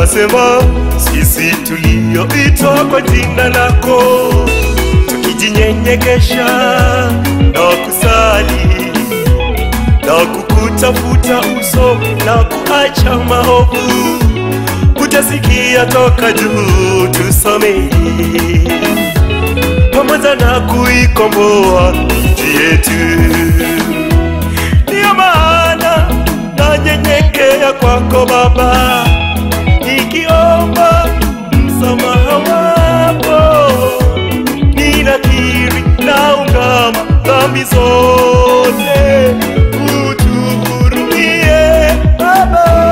unasema sisi tulioitwa kwa jina lako tukijinyenyekesha na kusali na kukutafuta uso na kuacha maovu, utasikia toka juu tusamehe, pamoja na kuikomboa nchi yetu. Ndiyo maana nanyenyekea kwako Baba, nikiomba msamaha wako, ninakiri naungama dhambi zote, utuhurumie Baba.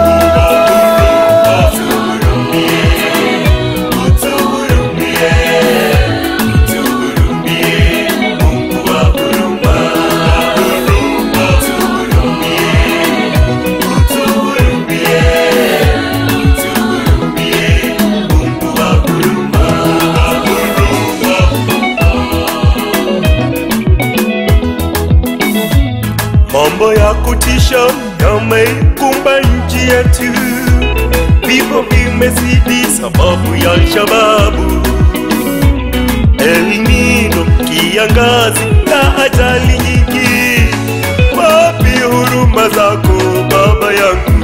Mambo ya kutisha yameikumba nchi yetu, vifo vimezidi sababu ya Alshababu, El Nino, kiangazi na ajali nyingi. Wapi huruma zako Baba yangu?